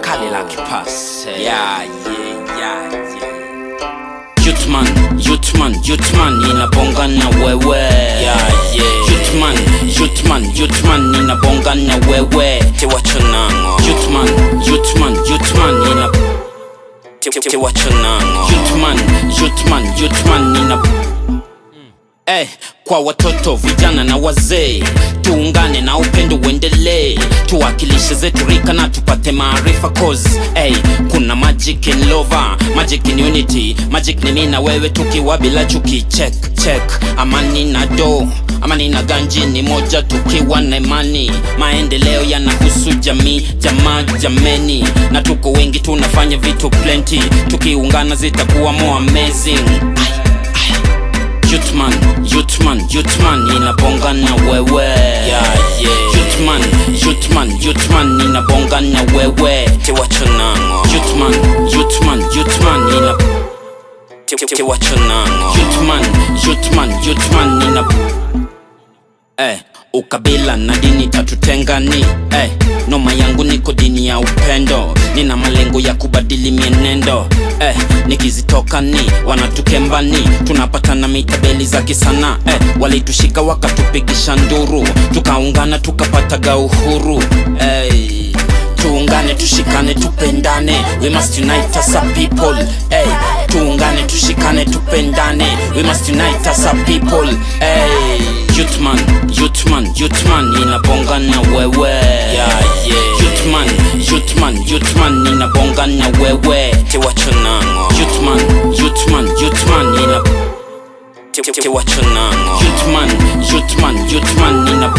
kale la kipase yeah, yeah, yeah, yeah. Youthman, youthman, youthman ninabonga na wewe yeah, yeah. Youthman, youthman, youthman ninabonga na wewe tiwachonango Youthman, youthman, youthman nina tiwachonango Youthman, youthman, youthman nina Eh, kwa watoto vijana na wazee tuungane na upendo uendelee tuwakilishe zetu rika na tupate maarifa cause hey, kuna magic in lover magic in unity magic ni mimi na wewe tukiwa bila chuki check check amani na do amani na ganji ni moja tukiwa na imani maendeleo yanahusu jamii jamaa jameni na tuko wengi tunafanya vitu plenty tukiungana zitakuwa more amazing Ay. Youthman, youthman, youthman ninabonga na wewe yeah, yeah. Youthman, youthman, youthman ninabonga na wewe tiwachonango Youthman, youthman, youthman nina tiwachonango Youthman, youthman, youthman nina eh, ukabila na dini tatutengani eh, noma yangu niko dini ya upendo nina malengo ya kubadili mienendo eh, nikizitokani wanatukembani tunapatana mitabeli za kisana eh, walitushika wakatupigisha nduru tukaungana tukapataga uhuru eh, tuungane tushikane tupendane we must unite as a people hey. tuungane tushikane tupendane we must unite as a people hey. youthman youthman youthman ninabonga na wewe yeah, yeah. youthman youthman youthman ninabonga na wewe tiwachonango youthman youthman youthman nina tiwachonango youthman youthman youthman nina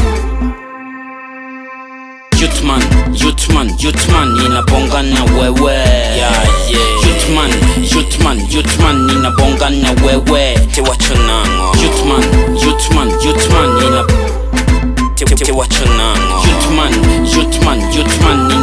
Youthman, youthman, youthman ninabonga na wewe yeah, yeah. Youthman, youthman, youthman ninabonga na wewe tiwachonango Youthman, youthman, youthman nina tiwachonango Youthman, youthman, youthman